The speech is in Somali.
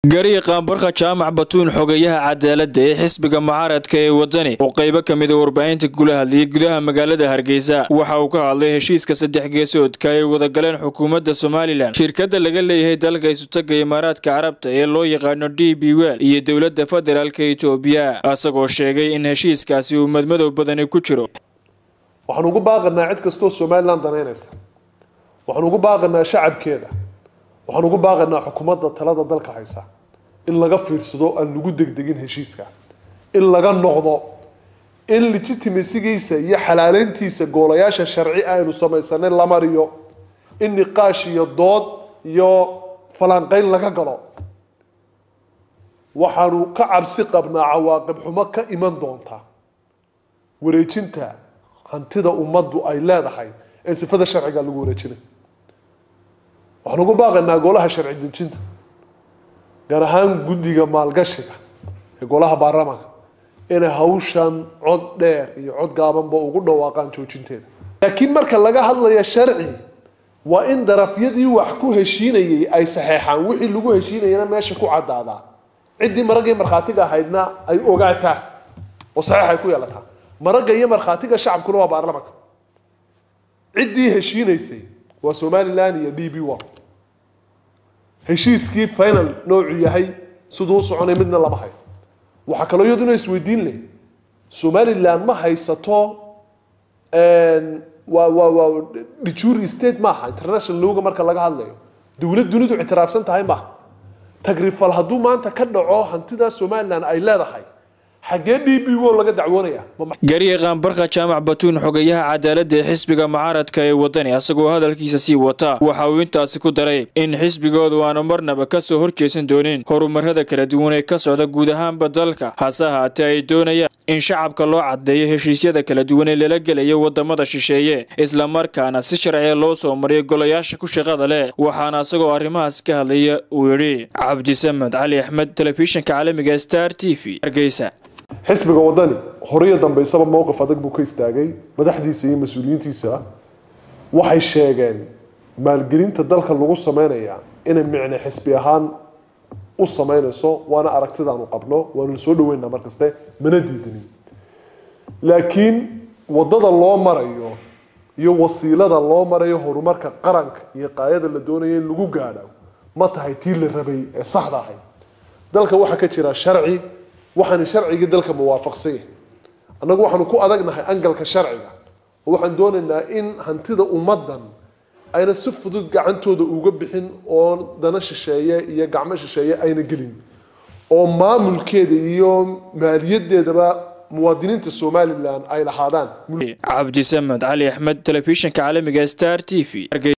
gariiqan barka jaamac batuun xogeyaha cadaaladda ee xisbiga mucaaradka ee wadani oo qaybo ka mida warbaahinta kula hadlayay gudaha magaalada hargeysa waxa uu ka hadlay heshiiska saddex geesoodka ay wadagaleen xukuumadda somalilan shirkadda laga leeyahay dalka isutaga imaaraadka carabta ee loo yaqaano d b wel iyo dowladda federaalka etoobiya isagoo sheegay in heshiiskaasi uu madmadow badani ku jiro waxaan ugu baaqanaa cid kastoo somalilan danaynaysa waxaan ugu baaqanaa shacabkeeda waxaan ugu baaqanaa xukuumadda talada dalka haysa in laga fiirsado aan lagu degdegin heshiiska in laga noqdo in legitimacygiisa iyo xalaaleyntiisa goolayaasha sharci aynu samaysanay la mariyo in niqaash iyo dood iyo falanqeyn laga galo waxaanu ka cabsi qabnaa cawaaqib xumo ka iman doonta wareejinta hantida ummaddu ay leedahay ee sifada sharciga lagu wareejinay waxaan ugu baaqaynaa golaha sharci dejinta gaar ahaan guddiga maalgashiga ee golaha baarlamaanka inay hawshan cod dheer iyo cod gaabanba ugu dhawaaqaan joojinteeda laakiin marka laga hadlayo sharci waa in darafyadii wax ku heshiinayay ay saxeexaan wixii lagu heshiinayana meesha ku cadaadaa ciddii maragii markhaatiga ahaydna ay ogaataa oo saxeex ay ku yeelataa maragga iyo markhaatiga shacabkuna waa baarlamaanka ciddii heshiinaysay waa somalilan iyo d b one heshiiskii final noocu yahay siduu u soconay midna lama hayo waxaa kaloo iyaduna isweydiin leh somalilan ma haysato waa waa waa dijuri state maaha international lowga marka laga hadlayo dowlad dunidu ictiraafsan tahay maaha tagrifal hadduu maanta ka dhaco hantida somalilan ay leedahay xaggee d b o laga dacwoonaya gariiqan barka jaamac batuun xogeyaha cadaaladda ee xisbiga mucaaradka ee wadani asagoo hadalkiisa sii wata waxa uu intaasi ku daray in xisbigoodu aanu marnaba ka soo horjeesan doonin horumarada kala duwan ee ka socda guud ahaanba dalka hase haatee ay doonayaan in shacabka loo caddeeyo heshiisyada kala duwan ee lala gelayo wadamada shisheeye islamarkaana si sharciya loo soo mariyo golayaasha ku shaqada leh waxaana isagoo arrimahaas ka hadlaya uu yidhi cabdisamed cali axmed telefishinka caalamiga star t v hargeysa xisbiga wadani horiyo dambeysaba mowqif adag buu ka istaagay madaxdiisa iyo mas-uuliyiintiisa waxay sheegeen maalgelinta dalka lagu sameynaya inay micne xisbi ahaan u sameynayso waana aragtidaanu qabno waanu soo dhaweynaa markaste mana diidanin laakiin wadada loo marayo iyo wasiilada loo marayo horumarka qaranka iyo qaayada la doonayo in lagu gaadho ma tahay tii la rabay ee saxda ahayd dalka waxaa ka jira sharci waxaan sharcigii dalka muwaafaqsan yahay annagu waxaanu ku adagnahay angalka sharciga oo waxaan doonaynaa in hantida ummaddan ayna si fudud gacantooda uga bixin oo dana shisheeye iyo gacmo shisheeye ayna gelin oo maamulkeeda iyo maaliyadeedaba muwaadiniinta somalilan ay lahaadaan cabdisamed cali axmed telefishinka caalamiga star t v